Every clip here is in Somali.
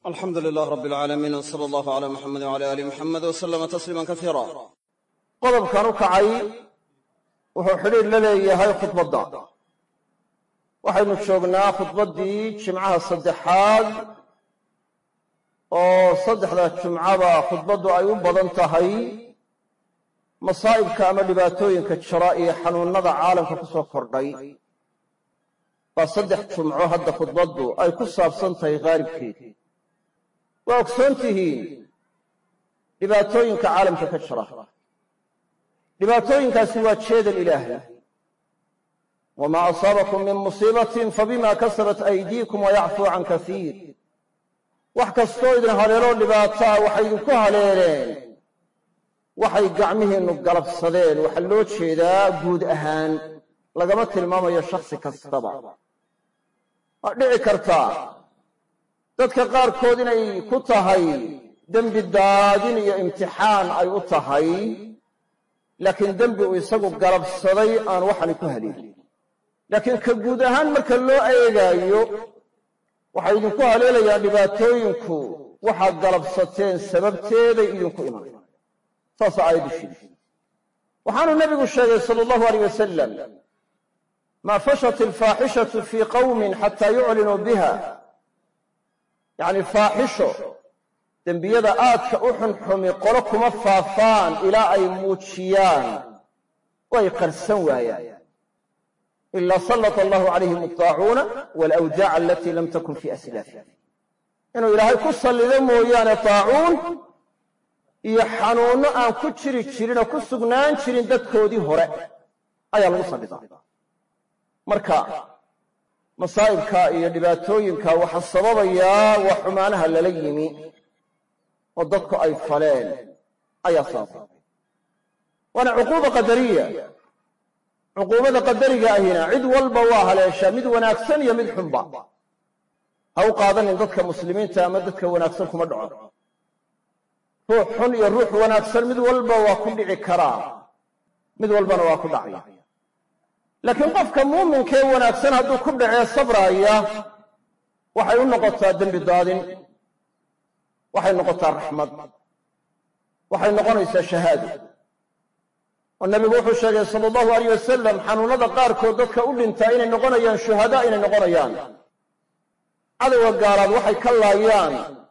alxamdu lilah rab alcaalamiin w sala allahu cala muxamedi wcala aali muxamed w salama tasliima kaiira qodobkan u kacay wuxuu xidhiidh la leeyahay khudbadda waxaynu joognaa khudbaddii jimcaha saddexaad oo saddexda jumcaba khudbaddu ay u badan tahay masaa'ibka ama dhibaatooyinka jira iyo xanuunnada caalamka ku soo kordhay baa saddex jumco hadda khudbaddu ay ku saabsan tahay khaalibkeed waa ogsoon tihiin dhibaatooyinka caalamka ka jira dhibaatooyinkaasi waa jeedal ilaahay wamaa asaabakum min musiibatin fabima kasabat aydiikum wayacfuu can kasiir wax kastoo idin haleeloo dhibaataa waxay idinku haleeleen waxay gacmihiinnu galabsadeen waxaa loo jeedaa guud ahaan lagama tilmaamayo shakhsi kastaba waa dhici kartaa dadka qaarkood inay ku tahay dembi daadin iyo imtixaan ay u tahay laakiin dembi uu isagu galabsaday aan waxani ku haleelin laakiin ka guud ahaan marka loo eegaayo waxay idinku haleelayaan dhibaatooyinku waxaad galabsateen sababteeday idinku iman saasa aayaddu sheegi waxaanu nebigu sheegay sala allahu aleyh wasalam maa fashat alfaaxishatu fii qawmin xataa yuclinuu biha yacni faaxisho dembiyada aadka u xunxumi qolo kuma faafaan ilaa ay muujiyaan oo ay qarsan waayaan ilaa sallata allahu calayhim aldaacuuna waalawjaaca alatii lam takun fii aslaafi inuu ilaahay ku sallido mooyaane daacuun iyo xanuunno aan ku jiri jirin oo ku sugnaan jirin dadkoodii hore ayaa lagu sallidaa marka masaa'ibka iyo dhibaatooyinka waxaa sababayaa waa xumaanaha lala yimi oo dadku ay faleen ayaa sababay waana cuquuba qadariya cuquubada qadariga ahina cid walba waa haleeshaa mid wanaagsan iyo mid xunba ha u qaadanin dadka muslimiinta ama dadka wanaagsan kuma dhaco ruux xun iyo ruux wanaagsan mid walba waa ku dhici karaa mid walbana waa ku dhacaya laakiin qofka muuminkee wanaagsan hadduu ku dhacee sabraaya waxay u noqotaa dembi daadin waxay noqotaa raxmad waxay noqonaysaa shahaado oo nebigu wuxuu sheegay sala allahu aleyh wasalam xanuunnada qaarkood dadka u dhintaa inay noqonayaan shuhadaa inay noqonayaan cadowga gaalaad waxay ka laayaan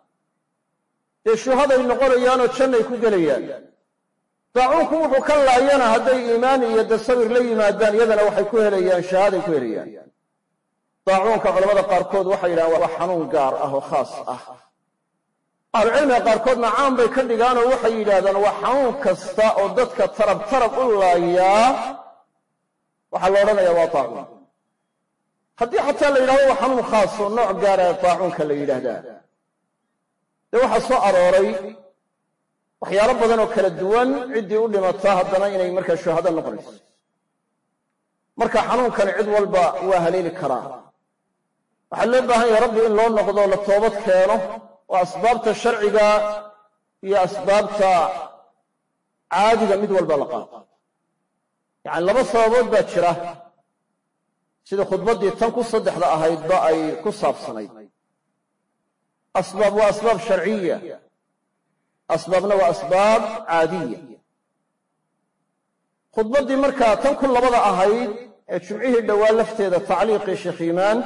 dee shuhaday noqonayaanoo jannay ku gelayaan daacuunku wuxuu ka laayana hadday iimaan iyo dasawir la yimaadaan iyadana waxay ku helayaan shahaaday ku helayaan daacuunka culamada qaarkood waxay yidhahaan waa xanuun gaar ah oo khaas ah ahlucilmiga qaarkoodna caan bay ka dhigaanoo waxay yidhaahdaan waa xanuun kasta oo dadka tarab tarab u laayaa waxaa la odhanayaa waa daacuun haddii xataa la yidhahdo waa xanuun khaas oo nooc gaara daacuunka la yidhaahdaa dee waxaa soo arooray waxyaalo badan oo kala duwan ciddii u dhimataa haddana inay markaa shuhado noqonayso marka xanuunkani cid walba waa haleeli karaa waxaa loo baahan yahay rabbi in loo noqdo la toobad keeno oo asbaabta sharciga iyo asbaabta caadiga mid walba la qaato yacani laba sababood baa jira sida khudbaddii tan ku saddexda ahaydba ay ku saabsanayd asbaab waa asbaab sharciya asbaabna waa asbaab caadiya khudbaddii markaa tan ku labada ahayd ee jumcihii dhowaa lafteeda tacliiqii sheekh iimaan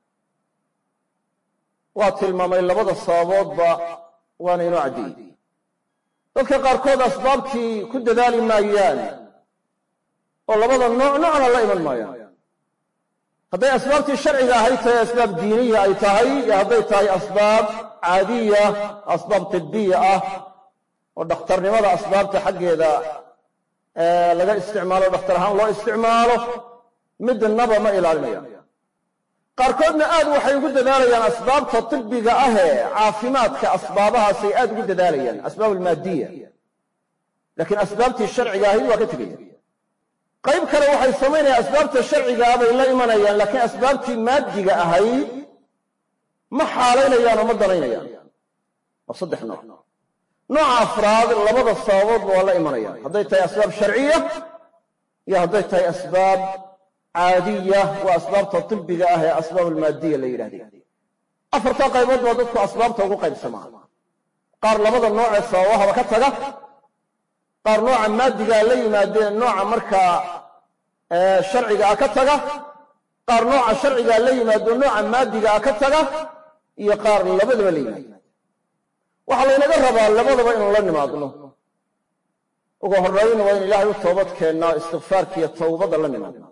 waa tilmaamay labada sababoodba waana inoo caddeeyey dadka qaarkood asbaabtii ku dadaali maayaan oo labada nooc noocna la iman maayaan hadday asbaabtii sharciga ahayd tahay asbaab diiniya ay tahay iyo hadday tahay asbaab caadiya asbaab tibbiya ah oo dhakhtarnimada asbaabta xaggeeda laga isticmaalo dhakhtar ahaan loo isticmaalo midnaba ma ilaalinayaan qaarkoodna aad waxay ugu dadaalayaan asbaabta tibbiga ahee caafimaadka asbaabahaasay aad ugu dadaalayaan asbaab almaadiya laakiin asbaabtii sharciga ahayd waa ka tegaya qayb kale waxay samaynayaan asbaabta sharcigaa bay la imanayaan laakiin asbaabtii maadiga ahayd ma xaalaynayaan oo ma danaynayaan waa saddex nooc nooca afraad labada sababoodba waa la imanayaan hadday tahay asbaab sharciya iyo hadday tahay asbaab caadiya waa asbaabta tibbiga ah ee asbaab almaadiya la yidhahday afartaa qaybood baa dadku asbaabta ugu qaybsamaa qaar labada noocee sababahaba ka taga qaar nooca maadigaa la yimaadeen nooca markaa sharcigaa ka taga qaar nooca sharcigaa la yimaado nooca maadigaa ka taga iyo qaar labadaba la yimaado waxaa laynaga rabaa labadaba inuu la nimaadno ugu horrayn waa in ilaahay u toobad keennaa istikfaarkiiyo towbadda la nimaadno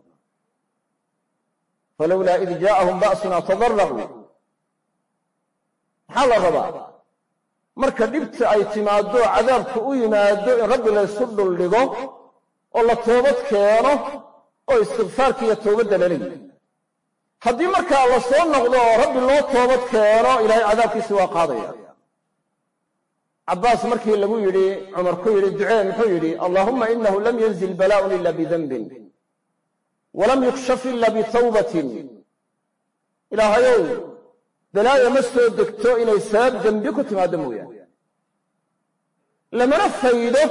falowlaa id jaa'ahum ba'sunaa tadarraquu maxaa la rabaa marka dhibta ay timaaddo cadaabku u yimaado in rabbi laysu dhuldhigo oo la toobad keeno oo istikfaarka iyo towbadda lala yimi haddii markaa la soo noqdo oo rabbi loo toobad keeno ilaahay cadaabkiisi waa qaadaya cabbaas markii lagu yidhi cumar ku yidhi ducee muxuu yidhi allaahumma inahu lam yanzil balaa'un ila bidanbin walam yukshaf ila bitawbatin ilaahayow balaaya ma soo degto inay sabab dembi ku timaaddo mooyaane lamana faydo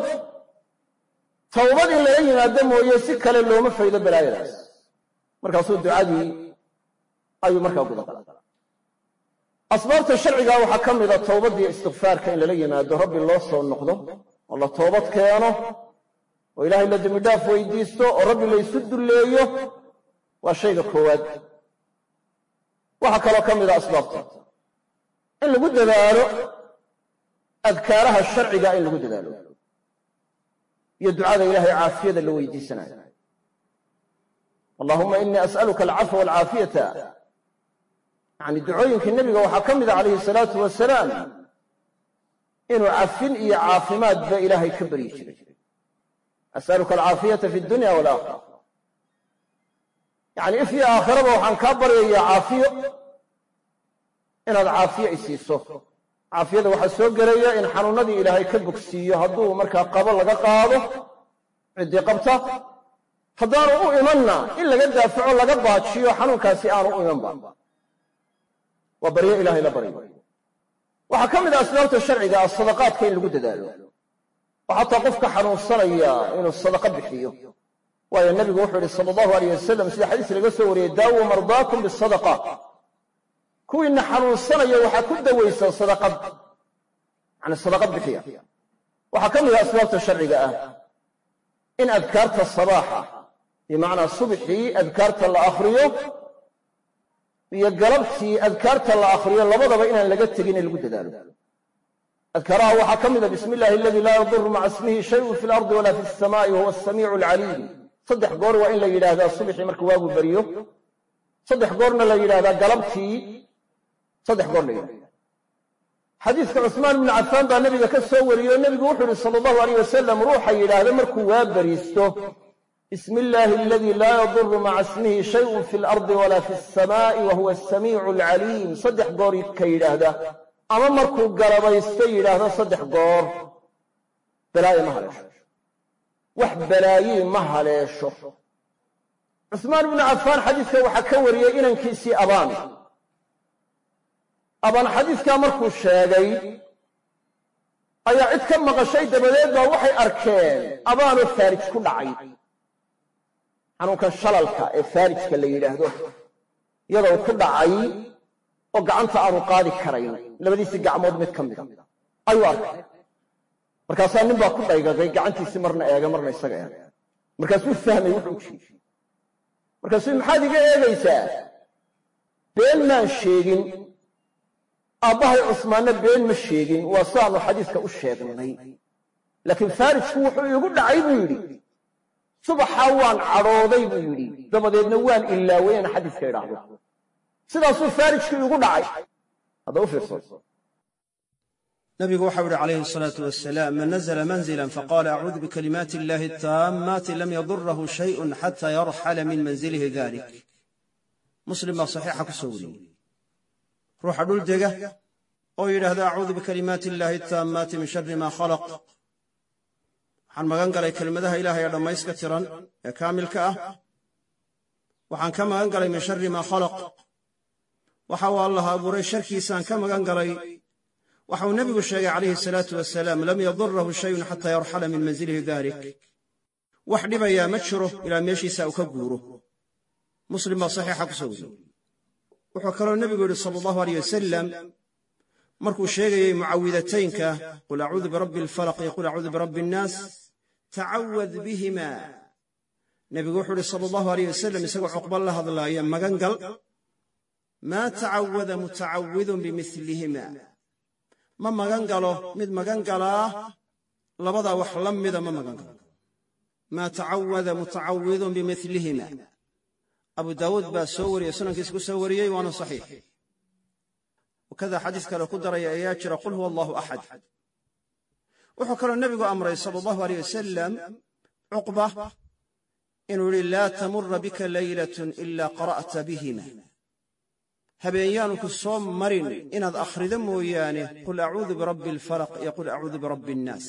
towbad in lala yimaado mooye si kale looma faydo balaayadaas markaasuu ducadii ayuu markaa guda galay asbaabta sharciga waxaa ka mida towbaddiiyo istikfaarka in lala yimaado rabbi loo soo noqdo oo la toobad keeno oo ilaahay la dembi dhaaf weydiisto oo rabbi laysu dulleeyo waa shayga koowaad waxaa kaloo ka mida asbaabta in lagu dadaalo adkaaraha sharciga in lagu dadaalo iyo ducada ilaahay caafiyada la weydiisanayo allahuma inii as'aluka alcafwa walcaafiyata yacni ducooyinkii nebiga waxaa ka mida calayhi salaatu wasalaam inuu cafin iyo caafimaadba ilaahay ka baryi jiray as'aluka alcaafiyata fi dunya walaakhira yacni if iyo aakhiraba waxaan kaa baryayaa caafiyo inaad caafiyo isiiso caafiyada waxaa soo gelaya in xanuunnadii ilaahay ka bogsiiyo hadduu markaa qabo laga qaado ciddii qabta haddaanu u imanna in laga daafaco laga baajiyo xanuunkaasi aanu u imanba waa baryo ilahay la baryo waxaa ka mid ah asbaabta sharciga ah sadaqaadka in lagu dadaalo oo xataa qofka xanuunsanaya inuu sadaqa bixiyo waayo nebigu wuxuu yihi sala allahu aleyh wasalam sida xadiis laga soo wariyey daawuu mardaakum bisadaqa kuwiina xanuunsanaya waxaa ku dawaysa sadaqad yani sadaqad bixiya waxaa ka mid ah asbaabta sharciga ah in adkaarta sabaaxa bimacnaa subxii adkaarta la akhriyo iyo galabtii adkaarta la akhriyo labadaba inaan laga tegin in lagu dadaalo adkaaraha waxaa ka mida bismi illaahi aladii laa yaduru maca ismihi shayun fi lardi walaa fi alsamaa'i wahuwa asamiicu alcaliim saddex goor waa in la yidhaahdaa subxii marka waagu beriyo saddex goorna la yidhahdaa galabtii saddex goor la yidhahda xadiiska cusmaan ibnu cafaan baa nebiga ka soo wariyey oo nebigu wuxuu yihi sala allahu aleyh wasalam ruuxa yidhaahda markuu waa beriisto bismi illaahi aladii laa yaduru maca ismihi shayun fi alardi walaa fi alsamaa'i wa huwa asamiicu alcaliim saddex goor ka yidhaahda ama markuu galabaysto yidhaahda saddex goor balaayo ma haleesho wax balaayii ma haleesho cusmaan ibnu cafaan xadiiska waxaa ka wariyey inankiisii abaan abaan xadiiskaa markuu sheegay ayaa cid ka maqashay dabadeed baa waxay arkeen abaanoo faarij ku dhacay xanuunkan shalalka ee faarijka la yidhaahdo iyadoo ku dhacay oo gacanta aanu qaadi karayn labadiisii gacmood mid ka mida ayuu arkay markaasaa nin baa ku dhaygagay gacantiisii marna eega marna isaga eega markaasuu fahmay wuxuu u jeedi markaasuu maxaad iga eegaysaa been maan sheegin aabbahay cusmaanna been ma sheegin waa saanu xadiiska u sheegnay laakiin faarijku wuxuu iigu dhacay buu yidhi subaxaa waan cadhooday buu yidhi dabadeedna waan ilaaway inaan xadiiska idhaahdo sidaasuu faarijku iigu dhacay hadda u fiirso nabigu waxau ihi calayhi asalaatu wasalaam man nazla manzilan faqaala acuudu bikalimaati illahi ataammaati lam yadurahu shayun xata yarxala min manzilihi dalik muslim baa saxiixa ku soo wariyey ruuxa dhul dega oo yidhaahda acuudu bikalimaati illaahi ataammaati min shari maa khalaq waxaan magan galay kelimadaha ilaahay ee dhammayska tiran ee kaamilka ah waxaan ka magan galay min shari maa khalaq waxa uu allah abuuray sharkiisaan ka magan galay waxa uu nebigu sheegay calayhi salaatu wasalaam lam yadurahu shayun xataa yarxala min manzilihi dalik wax dhibayaa ma jiro ilaa meeshiisa uu ka guuro muslim baa saxiixa ku soo wariyey wuxuu kaloo nebigu yidhi sala allahu aleyh wasalam markuu sheegayey mucawidataynka qul acuudu birabbi alfalaq iyo qul acuudu birabbi annaas tacawad bihima nebigu wuxuu yidhi sala allahu aleyh wasalam isagoo cuqba la hadlaaya magan gal maa tacawada mutacawidun bimilihima ma magan galo mid magan galaa labadaa wax la mida ma magan galo maa tacawada mutacawidun bimilihima abu daawuud baa soo wariyey sunankiisa ku soo wariyey waana saxiix wakada xadiis kale ku daraya ayaa jira qul huwa allahu axad wuxuu kaloo nebigu amray sala allahu aleyh wasalam cuqba inuu yidhi laa tamura bika laylatun ila qara'ta bihima habeenyaanu ku soo marin inaad akhrido mooyaane qul acuudu birabbi alfalaq iyo qul acuudu birabbi annaas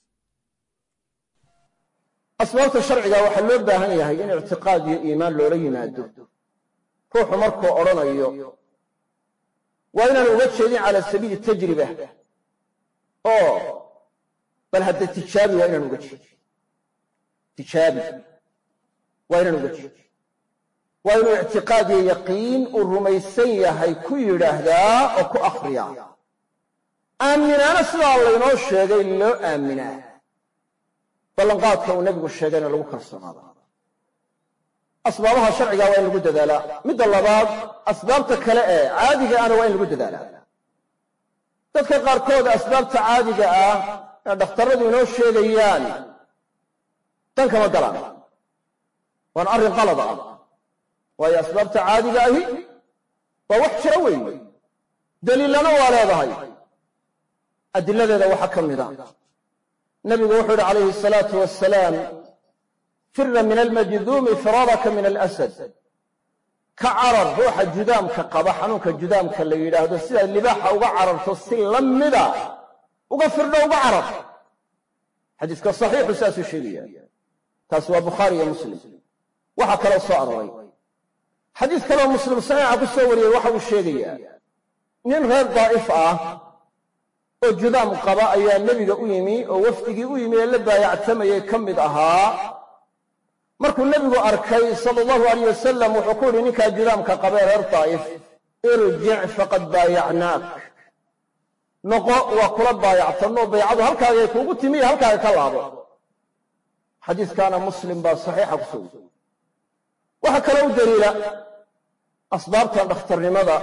asbaabta sharciga waxaa loo baahan yahay in ictiqaad iyo iimaan loola yimaado ruuxu markuu odhanayo waa inaan uga jeedin cala sabiili tajriba oo bal hadda tijaabi waa inaan uga jeedin tijaabi waa inaan uga jeedin waa inuu ictiqaad iyo yaqiin uu rumaysan yahay ku yidhaahdaa oo ku akhriyaa aaminaana sidaa laynoo sheegay loo aaminaa ballanqaadka uu nebigu sheegayna lagu kalsoonaada asbaabaha sharciga waa in lagu dadaalaa midda labaad asbaabta kale ee caadiga ahna waa in lagu dadaalaa dadka qaarkood asbaabta caadiga ah ee dhakhtarradu inoo sheegayaan dan kama galaan waana arrin qalad ah waayo asbaabta caadiga ahi waa wax jiro weeye daliilana waa leedahay adiladeeda waxaa ka mid a nabigu wuxuu yidhi calayhi asalaatu wasalaam fira min almajduumi firaaraka min alasad ka carar ruuxa judaamka qaba xanuunka judaamka la yidhaahdo sidaad libaaxa uga cararto si la mida uga firdho uga carar xadiiska saxiixu saasuu sheegaya taasi waa bukhaari iyo muslim waxaa kaloo soo arooray xadiis kaloo muslim saxiixa ku soo wariyey waxa uu sheegayaa nin reer daa'if ah oo judaam qaba ayaa nebiga u yimi oo wafdigii u yimi ee la baayactamayay ka mid ahaa markuu nebigu arkay sala allahu alayh wasalam wuxuu ku yidhi ninkaa judaamka qabee reer daa'if irjic faqad baayacnaak noqo waa kula baayactanoo baycadu halkaagay kuugu timi iyo halkaaga ka laabo xadiiskaana muslim baa saxiixa ku soo weriye waxaa kaloo u daliila asbaabtan dhakhtarnimada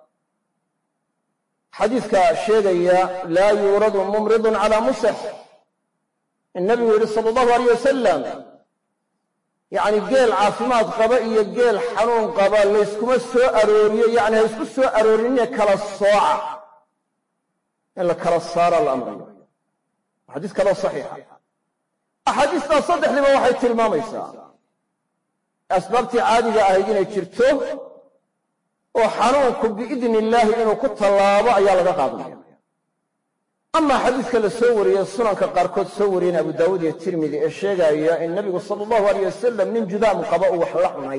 xadiiska sheegaya laa yuuradu mumridun calaa musix in nabigu yidhi sala allahu alayh wasalam yacni geel caafimaad qaba iyo geel xanuun qaba layskuma soo arooriyo yacni ha isku soo aroorinine kala sooca in la kala saara la amrayo xadiis kaloo saxiixa axaadiistaa saddexdiiba waxay tilmaamaysaa asbaabtii caadiga ahayd inay jirto oo xanuunku biidni illaahi inuu ku tallaabo ayaa laga qaadanaya amaa xadiiska la soo wariyey sunanka qaarkood soo wariyeen abu daawuud iyo tirmidi ee sheegaya in nebigu sala allahu aleyh wasalam nin judaam qaba uu wax la cunay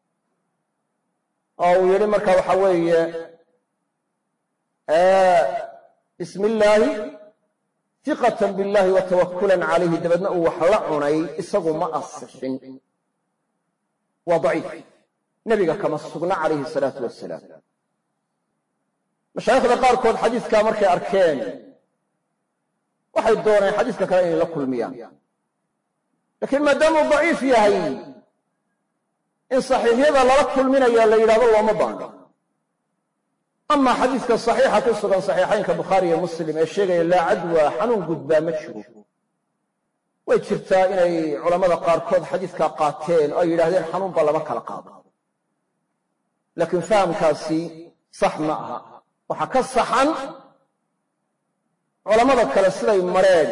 oo uu yidhi marka waxa weeye bismi illaahi fiqatan billahi wa tawakulan calayhi dabeedna uu wax la cunay isagu ma asixin waa daciif nebiga kama sugna calayhi salaatu wasalaam mashaayikhda qaarkood xadiiskaa markay arkeen waxay dooneen xadiiska kale inay la kulmiyaan laakiin maadaamuu daciif yahay in saxiixyada lala kulminaya la yidhahdo looma baano amaa xadiiska saxiixa ku sugan saxiixaynka bukhaari iyo muslim ee sheegaya laa cadwa xanuun gudbaa ma jiro way jirtaa inay culammada qaarkood xadiiskaa qaateen oo ay yidhahdeen xanuunba lama kala qaado laakiin fahamkaasi sax ma aha waxaa ka saxan culammada kale siday mareen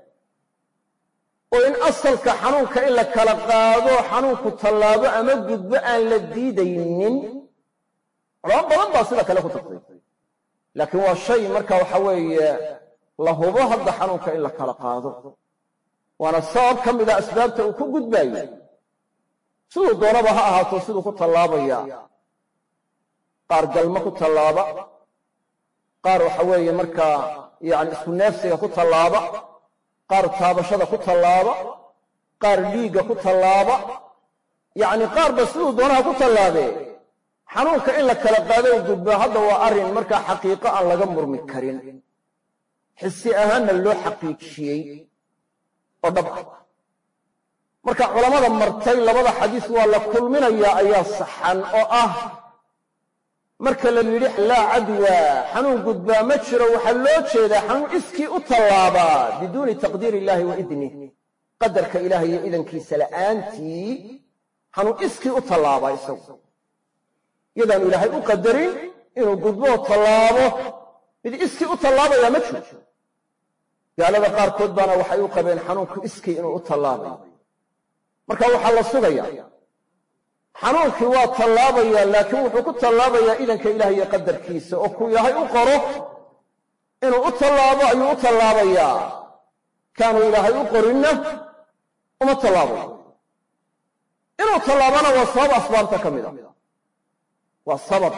oo in asalka xanuunka in la kala qaado xanuunku tallaabo ama gudbo aan la diidaynin culamo badan baa sida kale ku tagtay laakiin waa shay marka waxa weeye la hubo hadda xanuunka in la kala qaado waana sabab ka mida asbaabta uu ku gudbaayo siduu doonaba ha ahaato siduu ku tallaabaya qaar galmo ku tallaaba qaar waxa weeye markaa yacni isku neefsiga ku tallaaba qaar taabashada ku tallaaba qaar dhiigga ku tallaaba yacni qaarba siduu doonaha ku tallaabee xanuunka in la kala qaado u gudbo hadda waa arrin markaa xaqiiqo aan laga murmi karin xisi ahaanna loo xaqiijiyey oo dhab ah marka culammada martay labada xadiis waa la kulminayaa ayaa saxan oo ah marka la yidhi laa cadwa xanuun gudbaa ma jiro waxaa loo jeedaa xanuun iskii u tallaabaa biduuni taqdiir illaahi wa idnih qadarka ilahay iyo idankiisa la'aantii xanuun iskii u tallaabaa isagu iyadaanu ilaahay u qadarin inuu gudboo tallaabo mid iskii u tallaabayaa ma jiro gaalada qaarkood baana waxay u qabeen xanuunku iskii inuu u tallaabayo marka waxaa la sugayaa xanuunkii waa tallaabayaa laakiin wuxuu ku tallaabayaa idanka ilaah iyo qadarkiisa oo kuu ilaahay u qoro inuu u tallaabo ayuu u tallaabayaa kaanu ilaahay u qorinna uma tallaabayo inuu tallaabana waa sabab asbaabta ka mida waa sabab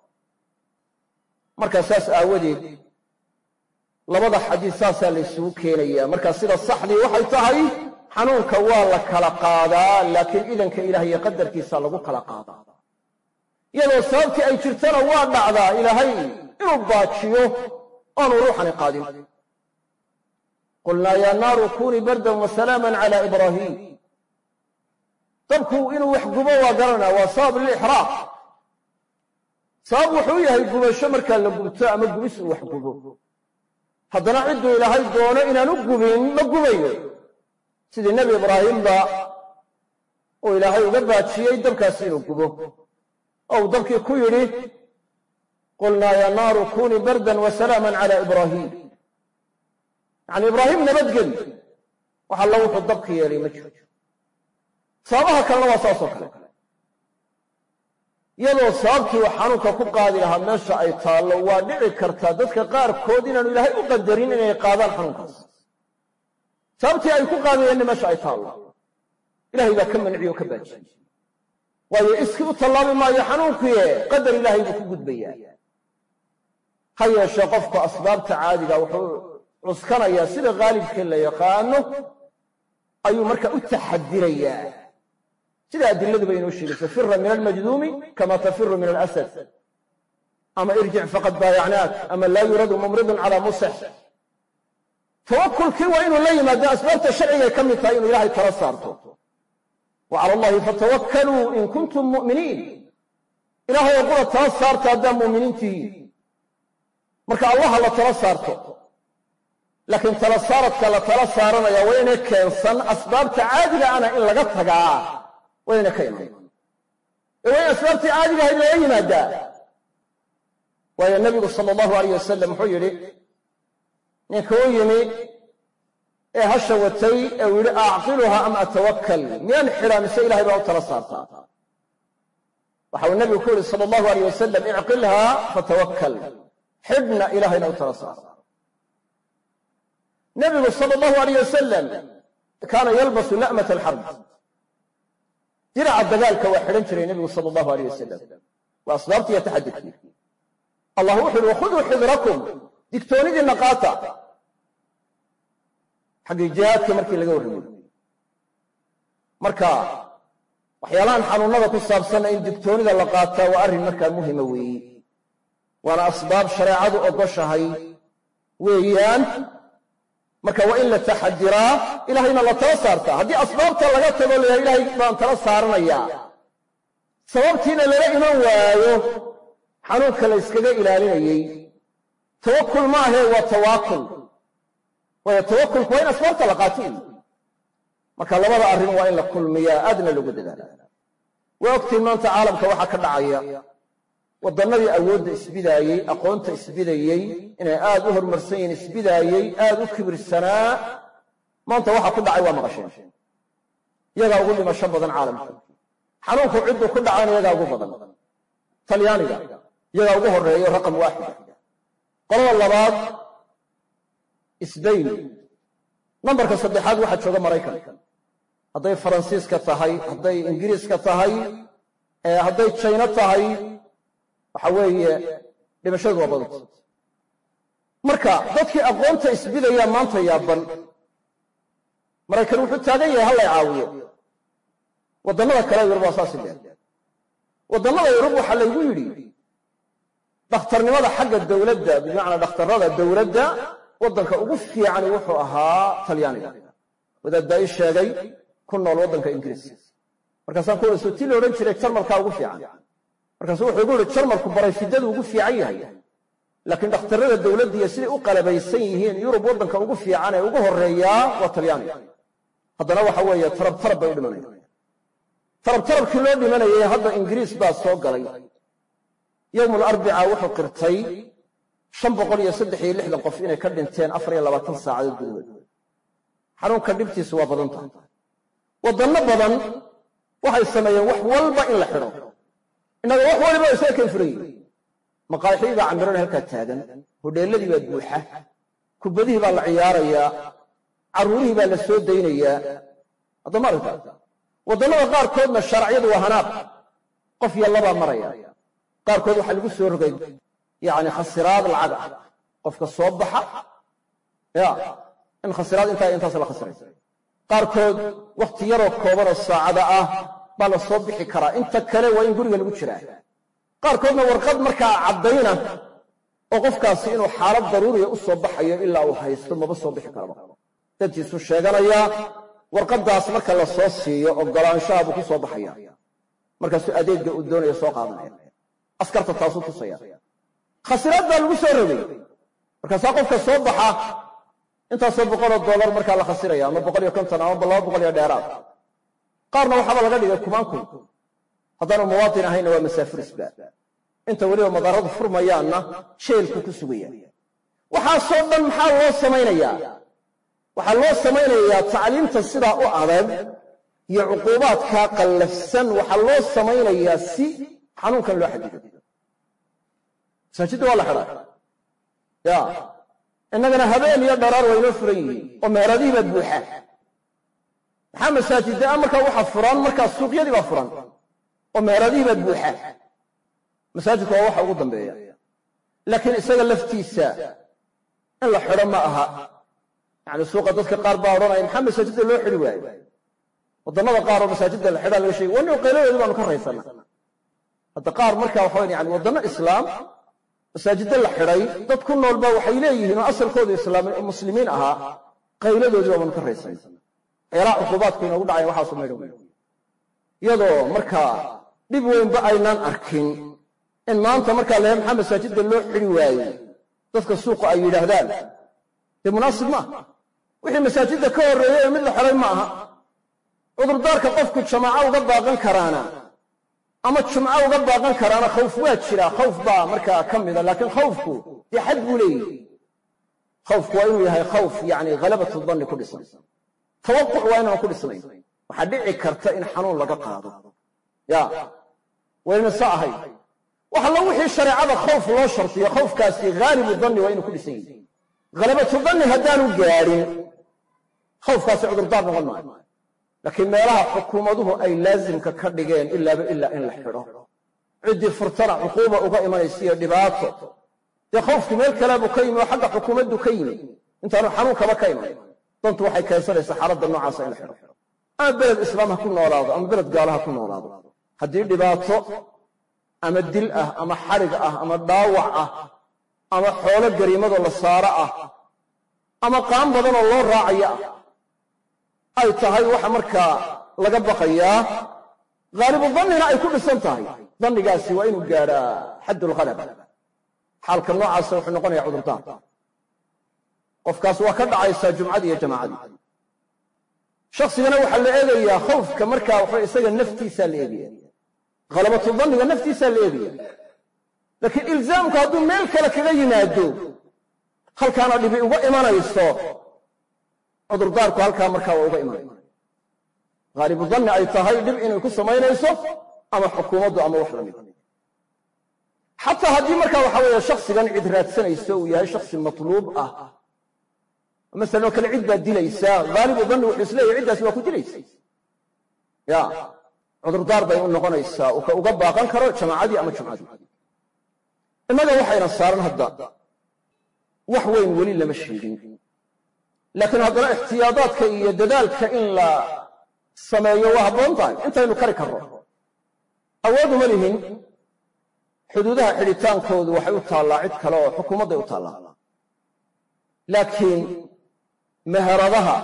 markaa saas aawadeed labada xadiis saasaa la ysugu keenayaa markaa sida saxdii waxay tahay xanuunka waa la kala qaadaa laakiin idanka ilaah iyo qadarkiisa lagu kala qaadaa iyadoo sababtii ay jirtana waa dhacdaa ilaahay inuu baajiyo oanu ruuxani qaadin qulnaa yaa naaru kunii bardan wa salaaman cala ibraahiim dabku inuu wax gubo waa garanaa waa sabab lilixraaq sabab wuxuu yahay gubasho markaa la gubto ama gubis uu wax gubo haddana cidduu ilaahay doono inaanu gubin ma gubayo sidii nebi ibraahimba uu ilaahay uga baajiyey dabkaasi inuu gubo oo uu dabkii ku yidhi qulnaa yaa naaru kunii bardan wa salaaman cala ibraahiim yacni ibraahim nabadgeli wax alla wuxuu dabka yeelay ma jiro sababaha kalena waa saasoo kale iyadoo sababtii uu xanuunka ku qaadi lahaa meesha ay taallo waa dhici kartaa dadka qaarkood inaanu ilaahay u qadarin inay qaadaan xanuunkaas sababtii ay ku qaadayeenna meesha ay taallo ilahay baa ka manciye oo ka baajiyey waayo iskii u tallaabi maayo xanuunkuye qadar ilaahay buu ku gudbayaa ha yeeshee qofku asbaabta caadiga wuxuu cuskanayaa sida khaalibkee la yaqaano ayuu marka u taxadirayaa sida adiladuba inoo sheegayso fira min almajduumi kama tafiru min alasad ama irjic faqad baayacnaak ama laa yuradu mumridun calaa musix tawakulkii waa inuu la yimaado asbaabta sharcigay ka mid tahay inuu ilaahay tala saarto wa cala allahi fatawakkaluu in kuntum mu'miniin ilaahay oo qura tala saarta haddaa mu'miniin tihiin marka allaha la tala saarto laakiin tala saaradka la tala saaranaya waa inay keensan asbaabta caadiga ana in laga tagaa waa inay ka iman ee waa in asbaabtii caadiga ahayd laga yimaadaa waayo nabigu sala allahu alayh wasalam wuxuu yidhi ninka u yimi ee hasha watay ee uu yidhi acqiluha am atawakkal miyaan xidhaa mise ilahay baa u tala saartaa waxa uu nabigu ku yidhi sala allahu alayh wasalam icqilhaa fatawakkal xidhna ilahayna u tala saar nabigu sala allahu alayh wasalam kaana yalbasu na'mat alxarb diraca dagaalka waa xidhan jiray nebigu sala allahu alayh wasalam waa asbaabtii iyo taxadudkii allah wuxu uhi wakhuduu xidrakum digtoonidiinna qaata xaggii jihaadka markii laga warramay marka waxyaalahan xanuunnada ku saabsanna in digtoonida la qaataa waa arrin markaa muhima weeye waana asbaab shareecadu ogoshahay weeyaan marka waa in la taxadiraa ilahayna la tala saartaa haddii asbaabta laga tago layahay ilahay baan tala saaranayaa sababtiina lala iman waayo xanuunka la yskaga ilaalinayey tawakul ma ahee waa tawaakul waayo tawakulku waa in asbaabta la qaato marka labada arrin waa in la kulmiyaa aadna lagu dadaala waa ogtiin maanta caalamka waxaa ka dhacaya waddannadii awoodda isbidaayey aqoonta isbidayey inay aad u horumarsan yihiin isbidaayey aad u kibirsanaa maanta waxa ku dhacay waa maqasheen yagaa ugu dhimasho badan caalamka xanuunku cidduu ku dhacayna yagaa ugu badan talyaaniga yagaa ugu horreeyo raqam waaxida qolada labaad sbain nambarka saddexaad waxaa jooga maraykan hadday faransiiska tahay hadday ingiriiska tahay hadday jayno tahay waxa weeye dhimashadu waa badanta marka dadkii aqoonta isbidayaa maanta yaaban maraykan wuxuu taagan yahay hallay caawiyo waddannada kale yar waa saasi leer waddannada yurub waxaa laygu yidhi dhakhtarnimada xagga dowladda bimacnaa dhakhtarrada dowladda waddanka ugu fiicani wuxuu ahaa talyaaniga wadaad baa ii sheegay ku nool waddanka ingiriiska markaasaan ku so ti la odhan jiray jarmalkaa ugu fiican markaasuu wuxuu igu yihi jarmalku barayfidadu ugu fiican yahay laakiin dhakhtarrada dowladda iyo siday u qalabaysan yihiin yurub waddanka ugu fiican ee ugu horreeyaa waa talyaaniga haddana waxa weeye tarab tarab bay u dhimanayaan tarab tarabkii loo dhimanayay hadda ingiriis baa soo galay yowmul arbica wuxuu qirtay shan boqol iyo saddex iyo lixdan qof inay ka dhinteen afar iyo labaatan saacadood gudahood xanuunka dhibtiisu waa badan tahay waddanno badan waxay sameeyeen wax walba in la xidho innaga wax waliba isaga kan furan yihin maqaaxidii baa camiran halkaa taagan hodheelladii baa buuxa kubadihii baa la ciyaarayaa carruurihii baa la soo daynayaa haddama aragta waddannada qaarkoodna sharciyadu waa hanaaq qof iyo labaa maraya qaarkood waxaa lagu soo rogay yacni khasiraad lacag ah qofka soo baxa ya in khasiraad intaa intaas la khasiray qaarkood wakhti yaroo koobanoo saacada ah baa la soo bixi karaa inta kale waa in guriga lagu jiraa qaarkoodna warqad markaa caddayna oo qofkaasi inuu xaalad daruuriya u soo baxayo ilaa uu haysto maba soo bixi karaba dadtiisu sheeganayaa warqaddaas marka la soo siiyo oggolaanshaha buu ku soo baxaya markaasuu adeegga uu doonaya soo qaadanaya askarta taasuu tusaya khasiraad baa lagu soo rogay markaasaa qofka soo baxa intaasoo boqoloo dollar markaa la khasiraya ama boqol iyo konton ama laba boqol iyo dheeraad qaarna waxaaba laga dhigay kumaan kun haddaanu muwaatin ahayna waa masaafirisba inta weliba madaaradu furmayaanna jeelku ku sugaya waxaasoo dhan maxaa loo samaynayaa waxaa loo samaynayaa tacliimta sidaa u adag iyo cuquubaadkaa qallafsan waxaa loo samaynayaa si xanuunkan loo xadido masaajidda waa la xidhaa ya innagana habeen iyo dharaar waa inoo furan yihiin oo meeradihii baa buuxa maxaa masaajidda a markaa waxa furan markaa suuqyadii baa furan oo meeradihii baa buuxa masaajidku waa waxa ugu dambeeya laakiin isaga laftiisa in la xidho ma aha yacni suuqa dadka qaar baa odhanaya maxaa masaajidda loo xidhi waayo waddannada qaar oo masaajidda la xidhaa laga sheegay wannigu qayladoodi baanu ka raysana hadda qaar markaa waxa yani waddanno islaam masaajidda la xidhay dad ku noolba waxay leeyihiin oo asalkoodu muslimiin ahaa qayladoodii baabanu ka raysana waxyaalaha cuquubaadku inoogu dhacayan waxaasu maydha wey iyadoo markaa dhib weynba aynaan arkin in maanta markaa lehe maxaa masaajidda loo xidhi waayey dadka suuqa ay yidhaahdaan dee munaasib maaha wixii masaajidda ka horreeyey ee mid la xidhay ma aha cudurdaarka qofku jamaaco uga baaqan karaana ama jumco uga baaqan karaana khawf waa jiraa khawf baa markaa ka mida laakiin khawfku dee xad buu leeyihi khawfku waa inuu yahay khawf yani halabatu danni ku dhisan tawaquc waa inaan ku dhisnayn waxaa dhici karta in xanuun laga qaado ya wayna sa ahayd wax alla wixii shareecada khawf loo shartiyo khawfkaasi haalibu danni waa inuu ku dhisan yahay halabatu danni haddaanu gaadhin khawfkaasi cudurdaar noqon maayo laakiin meelaha xukuumaduhu ay laasimka ka dhigeen ilaaba ilaa in la xidho ciddii furtana cuquuba uga imanaysa iyo dhibaato dee khawfkii meel kaleebuu ka yimi oo xagga xukuumaddu ka yimi intaanu xanuunkaba ka iman dantu waxay keensanaysaa xaaladda noocaasa in la xidho ama beled islaam ha ku noolaado ama beled gaalo ha ku noolaado haddii dhibaato ama dil ah ama xadhig ah ama dhaawac ah ama xoolo gariimadoo la saaro ah ama qaan badanoo loo raacayo ah ay tahay waxa markaa laga baqayaa haalibu dannina ay ku dhisan tahay dannigaasi waa inuu gaadhaa xaddulhalaba xaalka noocaasa wuxuu noqonaya cudurdaar qofkaas waa ka dhacaysaa jumcadii iyo jamaacadii shaksigana waxaa la eegayaa khawfka markaa waxa isaga naftiisaa la eegaya halabatu danniga naftiisaa la eegaya laakiin ilzaamku hadduu meel kale kaga yimaado halkaana dhibi uga imanayso cudurdaarku halkaa markaa waa uga imanaya haalibu danni ay tahay dhib inay ku samaynayso ama xukuumaddu ama wax lamid xataa haddii markaa waxa weeye shaksigan cid raadsanayso uu yahay shaksi matluub ah masalan oo kale cid baad dilaysaa haalibu danni wuxuu isleeyahy ciddaasi waa ku dilaysa ya cudurdaar bay u noqonaysaa uu ka uga baaqan karo jamaacadii ama jumcadii innaga waxayna saaran hadda wax weyn weli lama sheegin laakiin haddana ixtiyaadaadka iyo dadaalka in la sameeyo waa habboon tahay intaynu kari karro awood uma lihin xuduudaha xidhitaankoodu waxay u taallaa cid kale oo xukuumadday u taallaa laakiin meheradaha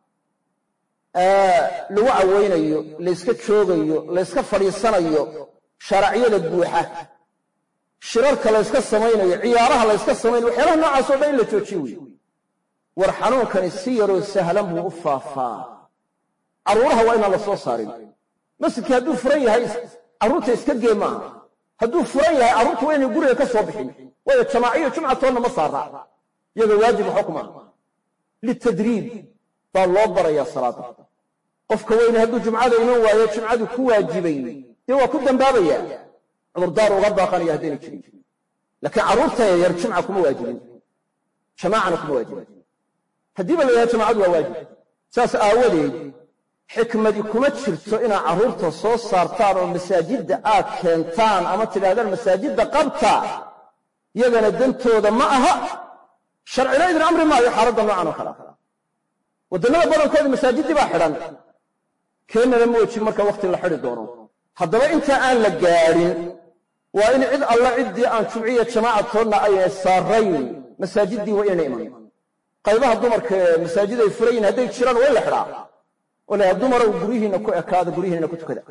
lagu cawaynayo layska joogayo layska fadhiisanayo sharacyada buuxa shirarka layska samaynayo ciyaaraha layska samaynayo waxyaalaha noocaas o dhan in la joojiyo wey war xanuunkani si yaroo sahlan buu u faafaa carruuraha waa inaan la soo saarin masjidkii hadduu furan yahay carruurta iska gee maaha hadduu furan yahay carruurta waa inay guriga ka soo bixin waayo jamaaciyo jumcatoonna ma saara iyaga waajib waxba kuma aha litadriib baa loo barayaa salaada qofka weyne hadduu jumcada iman waayo jumcadu ku waajibay dee waa ku dambaabaya cudurdaar uga baaqanaya haddayna jirin laakiin carruurta yaryar jumca kuma waajibin jamaacana kuma waajibin haddiiba la yidhaha jamacadu waa waajib saas aawadeed xikmadi kuma jirto inaad carruurta soo saartaan oo masaajidda aad keentaan ama tidhahdaan masaajidda qabta yagana dantooda ma aha sharcina idin amri maayo xaaladda noocan oo kale waddannada badankooda masaajiddii baa xidhan keennana ma wejin marka wakhti la xidhi doono haddaba inta aan la gaadhin waa in cid alla ciddii aan jumciya jamaacatoodna ayna saarayn masaajiddii waa inayna iman qaybaha dumarka ee masaajid ay furan yihin hadday jiraan waa in la xidhaa oo la dumarow guryihiinna ku ekaada guryihiinna ku tukada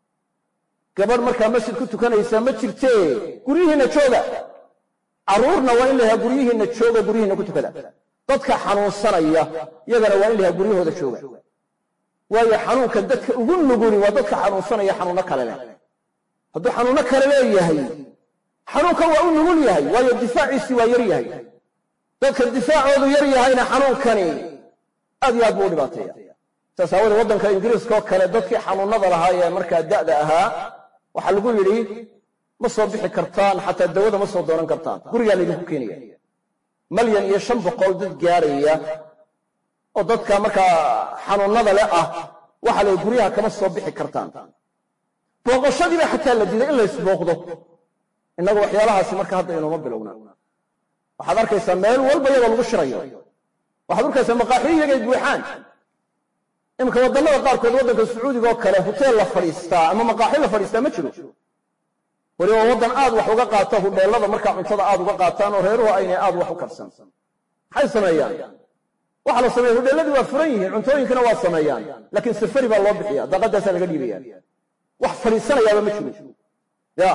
gabadh markaa masjid ku tukanaysaa ma jirtee guryihiinna jooga carruurna waa in la yahaa guryihiinna jooga guryihiinna ku tukada dadka xanuunsanaya yagana waa in la yahaa guryahooda jooga waayo xanuunka dadka ugu nuguni waa dadka xanuunsanaya xanuunno kale leh hadduu xanuunno kale leeyahay xanuunkan waa u nugul yahay waayo difaaciisii waa yar yahay dadka difaacoodu yar yahayna xanuunkani aad iyo aad buu u dhibaateeya saas aawadee waddanka ingiriiska oo kale dadkii xanuunnada lahaa ee markaa da'da ahaa waxaa lagu yidhi ma soo bixi kartaan xataa dawada ma soo doonan kartaan gurigaa laydinku keenaya malyan iyo shan boqol dad gaaraya oo dadka markaa xanuunnada le ah waxa la guryaha kama soo bixi kartaan booqashadiiba xataa la diiday in laysbooqdo innagu waxyaalahaasi marka hadda inooma bilowna waxaad arkaysaa meel walba iyagoo lagu shirayo waxaad arkaysaa maqaaxiyo iyagay buuxaan iminka waddannada qaarkood waddanka sacuudiga oo kale huteel la fadhiistaa ama maqaaxi la fadhiistaa ma jiro weliba waddan aad wax uga qaata hudheellada markaa cuntada aad uga qaataan oo reeruhu aynay aad wax u karsan maxay sameeyaan waxa la sameeya hudheelladii waa furan yihiin cuntooyinkina waa sameeyaan laakiin safari baa loo bixiya daaqadaasaa laga dhiibaya wax fadhiisanayaaba ma jiro ya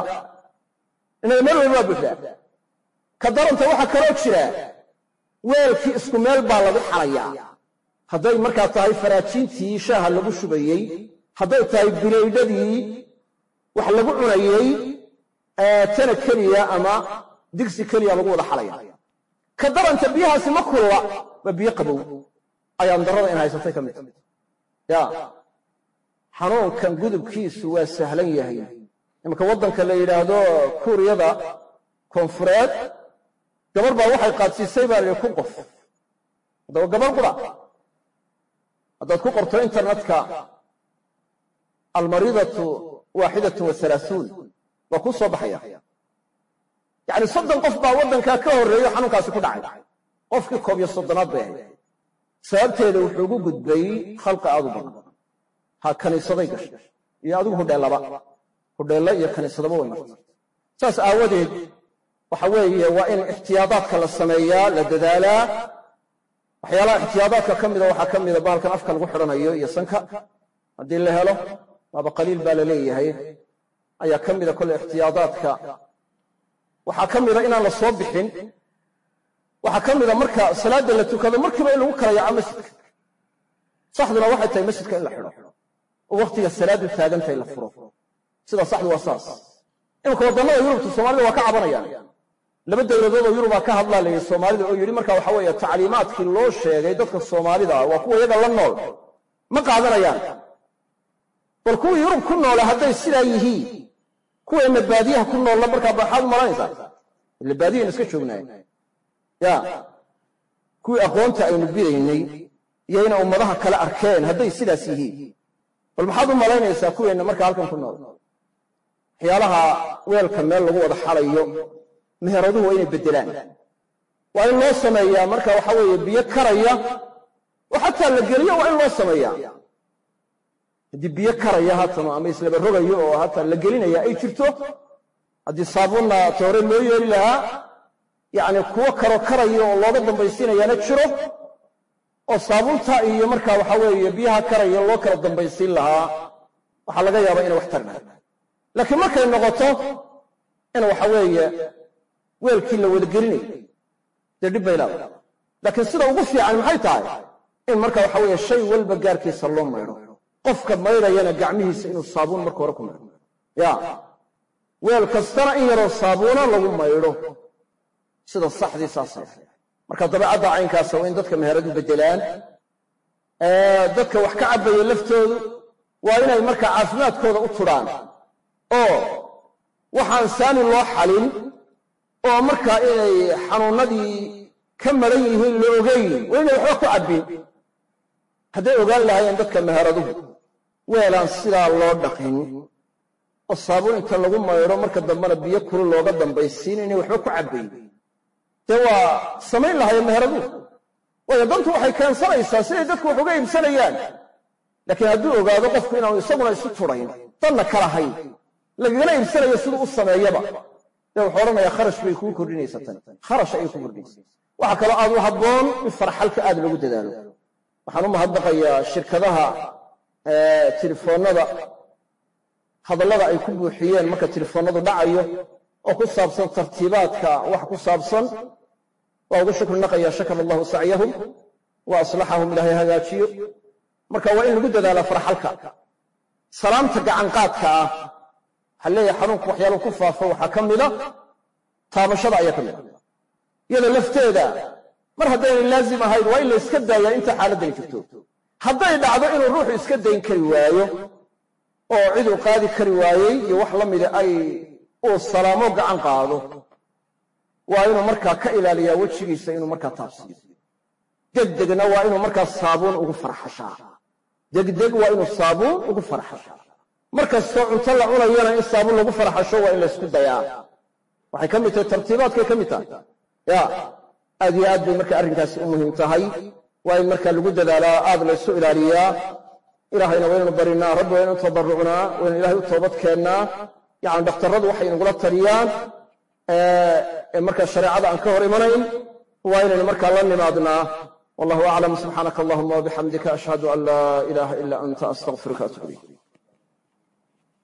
inaga meel walba waa buuxdaa ka daranta waxaa kaloo jira weelkii isku meel baa lagu xalayaa hadday markaa tahay faraajiintii shaaha lagu shubayey hadday tahay bilaydhadii wax lagu cunayey tana keliya ama digsi keliya lagu wada xalaya ka daranta biyahaasi ma kulla waa biyo qabow ayaan darrada in haysatay ka mid ya xanuunkan gudubkiisu waa sahlan yahay imanka waddanka la yidhaahdo kuuriyada koonfureed gabar baa waxay qaadsiisay baa layihi kun qof haddaba gabar qura haddaad ku qorto internetka almariidatu waaxidatun wa halaasuun waa kuu soo baxaya yacni soddon qof baa waddankaa ka horreeyo xanuunkaasi ku dhacay qofkii koob iyo soddonaad bay ahayd sababteeda wuxuu ugu gudbay khalqi aad u badan ha kaniisaday gashay iyo adigu hudheellaba hudheello iyo kaniisadaba way martay saas aawadeed waxa weeye waa in ixtiyaadaadka la sameeyaa la dadaalaa waxyaalaha ixtiyaadaadka ka mida waxaa ka mida bahalkan afka lagu xidhanayo iyo sanka haddii la helo waaba qaliil baa la leeyahay ayaa ka mida kolle ixtiyaadaadka waxaa ka mida inaan la soo bixin waxaa ka mida marka salaadda la tukado markiiba in lagu kala yaaco masjidka saxduna waxay tahay masjidka in la xidho oo wakhtiga salaaddu taagantahay la furo sida saxdu waa saas iminka waddannada yurubta soomaalida waa ka cabanayaan laba dowladood oo yurubaa ka hadlaa layidhi soomaalida oo yidhi marka waxa weeye tacliimaadkii loo sheegay dadka soomaalida ah waa kuwa iyaga la nool ma qaadanayaan bal kuwii yurub ku noola hadday sidaa yihiin kuweenna baadiyaha ku noolla markaa baxaad u malaynaysaa ila baadiyaynu iska joognaay ya kuwii aqoonta aynu bidaynay iyo inay ummadaha kale arkeen hadday sidaas yihiin bal maxaad u malaynaysaa kuweenna markaa halkan ku nool waxyaalaha weelka meel lagu wada xalayo meheraduhu waa inay beddelaan waa in loo sameeyaa marka waxa weeye biyo karaya oo xataa la geliyo waa in loo sameeyaa haddii biyo karaya haatano ama islaba rogayo oo haatan la gelinaya ay jirto haddii saabuunna toore loo yeeli lahaa yacni kuwo karo karaya oo looga dambaysiinayaana jiro oo saabuunta iyo markaa waxa weeye biyaha karaya loo kala dambaysiin lahaa waxaa laga yaabaa inay wax tari lahay laakiin markay noqoto in waxa weeye weelkii la wada gelinayo dee dhib bay leedahay laakiin sida ugu fiican maxay tahay in marka waxa weeye shay walba gaarkiisa loo maydho qofka maydhayana gacmihiisa inuu saabuun marka hore ku maydho ya weel kastana in yaroo saabuuna lagu maydho sida saxdii saasa marka dabeecadda caynkaasa waa in dadka meheradu beddelaan dadka wax ka cabbaya laftoodu waa inay markaa caafimaadkooda u tudhaan oo waxaan saani loo xalin oo markaa inay xanuunnadii ka maran yihiin la ogayn waa inay waxba ku cabbin hadday ogaan lahaayeen dadka meheraduhu weelaan sidaa loo dhaqin oo saabuun inta lagu maydho marka dambena biyo kulu looga dambaysiin inay waxba ku cabbayn dee waa samayn lahaayeen meheraduhu waayo dantu waxay keensanaysaa siday dadku wax uga iibsanayaan laakiin hadduu ogaado qofku inaanu isaguna isu turayn danna ka lahayn lagagala iibsanayo siduu u sameeyaba dee wuxuu odhanayaa kharash bay kuu kordhinaysaa tan kharash ayay ku kordhinaysaa waxaa kaloo aad u habboon in farxalka aad lagu dadaalo waxaan u mahadnaqayaa shirkadaha telefoonnada hadallada ay ku buuxiyeen marka telefoonnadu dhacayo oo ku saabsan tartiibaadka wax ku saabsan waa ugu shukri naqaya shakara allahu sacyahum wa aslaxahum ilaahay hagaajiyo marka waa in lagu dadaalaa farxalka salaamta gacanqaadka ah waxaa leeyahay xanuunku waxyaaluhu ku faafo waxaa ka mida taabashada ayaa ka mida iyada lafteeda mar haddaynay laazim ahayn waa in la iska daayaa inta xaaladdan jirto hadday dhacdo inuu ruuxu iska dayn kari waayo oo ciduu qaadi kari waayey iyo wax la mida ay uu salaamo gacan qaado waa inuu markaa ka ilaaliyaa wejigiisa inuu markaa taabsiiyo degdegna waa inuu markaa saabuun ugu farxashaa degdeg waa inuu saabuun ugu farxashaa mar kastoo cunto la cunayana in saabuun lagu farxasho waa in laysku dayaa waxay ka mid tahay tartiibaadkay ka mid tahay ya aad iyo aad bay marka arrinkaasi u muhiim tahay waa in markaa lagu dadaalaa aad laysu ilaaliyaa ilaahayna waynaynu barinaa rabbi waynu tadarrucnaa waynu ilahay u toobad keennaa yacni dhakhtarradu waxay inagula taliyaan ee markaa shareecada aan ka hor imanayn waa inaynu markaa la nimaadnaa wallahu aclam subxaanaka allahuma wabixamdika ashhadu an laa ilaaha ila anta astaqfiruka atuub ilayk